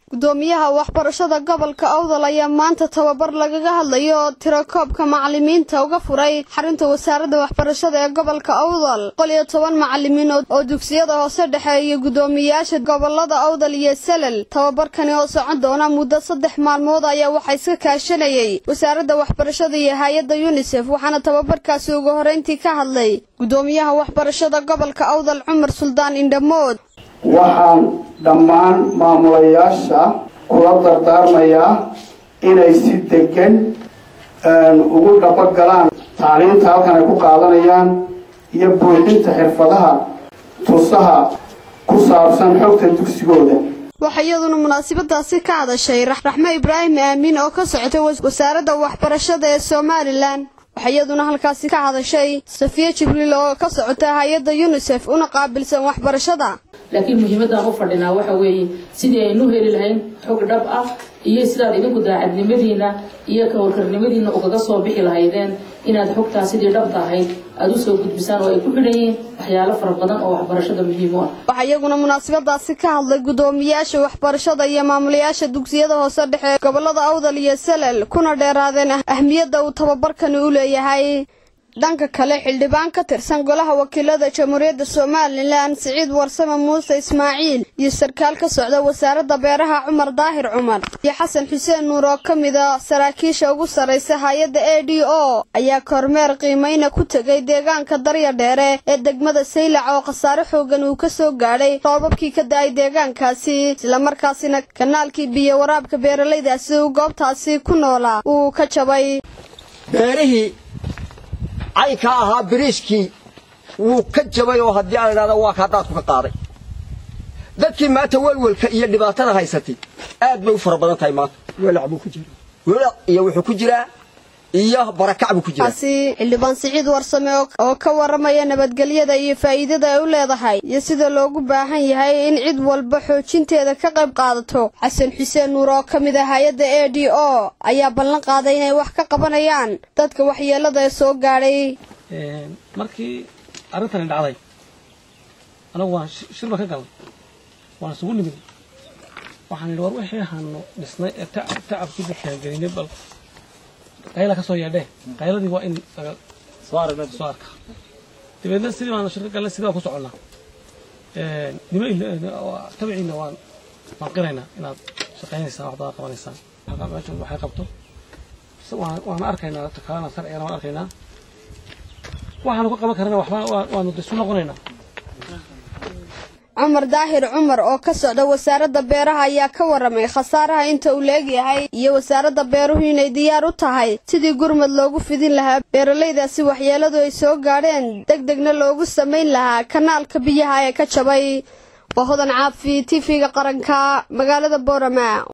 gudoomiyaha waxbarashada gobolka awdal ayaa maanta tababar lagaga hadlayo tirakoobka macalimiinta uga furay xarunta wasaaradda waxbarashada ee gobolka awdal boqol iyo toban macalimiin oo dugsiyada hoose dhexe iyo guddoomiyayaasha gobolada awdal iyo salal tababarkani oo socon doona muddo saddex maalmood ayaa waxaa iska kaashanayay wasaaradda waxbarashada iyo hay-adda yunisef waxaana tababarkaasi ugu horreyntii ka hadlay gudoomiyaha waxbarashada gobolka awdal cumar suldaan indhamood waxaan dhammaan maamulayaasha kula dardaarmayaa inay si degan ugu dhabagalaan tacliinta halkan ay ku qaadanayaan iyo buuxinta xirfadaha tusaha ku saabsan xogta dugsigooda waxaa iyaduna munaasabadaasi ka hadashay raxmo ibraahim aamin oo ka socotay wasaaradda waxbarashada ee somalilan waxaa iyaduna halkaasi ka hadashay safiye jibriil oo ka socota hay-adda yunisef una qaabilsan waxbarashada laakiin muhiimadaan u fadhinaa waxa weeye sidii aynu heli lahayn xog dhab ah iyo sidaad idinku daacadnimadiina iyo kawarkarnimadiina ugaga soo bixi lahaydeen inaad xogtaa sidii dhabta ahayd aada u soo gudbisaan oo ay ku xidhan yihiin waxyaalo fara badan oo waxbarashada muhiim u ah waxaa iyaguna munaasabadaasi ka hadlay guddoomiyaasha waxbarashada iyo maamulayaasha dugsiyada hoose dhexe gobolada awdal iyo salal kuna dheeraadeen ahmiyadda uu tababarkani u leeyahay dhanka kale xildhibaan ka tirsan golaha wakiilada jamhuuriyadda somalilan siciid warsame muuse ismaaciil iyo sarkaal ka socda wasaaradda beeraha cumar daahir cumar iyo xasan xuseen nuur oo ka mid a saraakiisha ugu sarraysa hay-adda a d o ayaa kormeer qiimayna ku tegay deegaanka darya dheere ee degmada saylac oo khasaare xoogan uu ka soo gaadhay roobabkii ka da-ay deegaankaasi islamarkaasina kanaalkii biyo waraabka beeralaydaasi uu goobtaasi ku noolaa uu ka jabay caynka ahaa biriiskii wuu ka jabay oo haddii aan idhahda waa kaa daadku ka qaaday dadkii maanta welwelka iyo dhibaatada haysatay aad bay u fara badan tahay maanta welac buu ku jira welac iyo wuxuu ku jiraa iyo barakac buu ku jiraa kaasi xildhibaan siciid warsame oo ka warramaya nabadgelyada iyo faa'iidada ay u leedahay iyo sida loogu baahan yahay in cid walba xoojinteeda ka qayb qaadato xasan xuseen nuur oo ka mid ah hay-adda a d o ayaa ballan qaaday inay wax ka qabanayaan dadka waxyeelada ee soo gaadhay markii arrintani dhacday anagu waan shirba ka galnay waan isugu nimid waxaan idhi war wixii ahaanu dhisnay ee tacabkii dadkaangelinay bal qayla ka soo yeedhee qayladii waa in laga soo aragna soo arka dabeedna sidii baanu shirka galnay sidii baan ku soconnaa nima tabiciina waan waan qiraynaa inaad shaqaynaysaan waxbaad qabanaysaan meeshan waxay qabto waan arkaynaa kalena sharcigana waan arkaynaa waxaanu ka qaban karana waxba waanu isu noqonaynaa cumar daahir cumar oo ka socda wasaaradda beeraha ayaa ka warramay khasaaraha inta uu leegyahay iyo wasaaradda beeruhu inay diyaar u tahay sidii gurmad loogu fidin lahaa beeralaydaasi waxyeeladu ay soo gaadheen deg degna loogu samayn lahaa kanaalka biyaha ee ka jabay waa hodan caafi tv-ga qaranka magaalada boorama